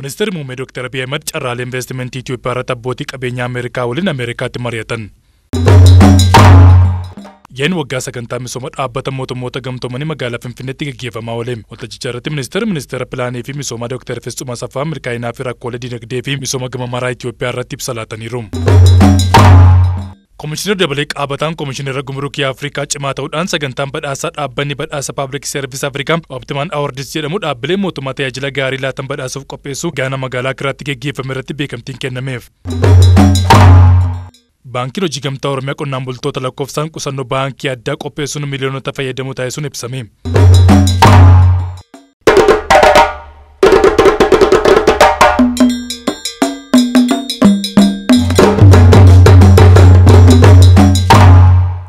Ministeerri muummee Dr. Abiy Ahmed carraalee investimentii Itoophiyaa irratti abbootii qabeenyaa Ameerikaa waliin Ameerikaatti mari'atan. Yeen waggaa sagantaa misooma dhaabbata mootummoota gamtoomanii magaalaa Finfinneetti gaggeeffamaa oole. Waltajjicha irratti ministeerri ministeera pilaanii fi misoomaa Dr. Fisxuma Asaffaa milkaa'inaa fi rakkoolee dinagdee fi misooma gama maraa Itoophiyaa irratti ibsa laataniiru. Komishinar Dabalee Qaabataan Komishinara Gumrukii Afrikaa cimaa ta'uudhaan sagantaan badhaasaa dhaabbanni badhaasa Paablik Seervis Afrikaa Optimaan Awardis jedhamu dhaabbilee mootummaa tajaajila gaarii laatan badhaasuuf qopheessu gaana magaalaa kiraatti gaggeeffame irratti beekamtiin kennameef. Baankiin hojii gamtaa Oromiyaa qonnaan bultoota lakkoofsaan qusannoo baankii addaa qopheessuun miliyoonota fayyadamuu taasisuun ibsame.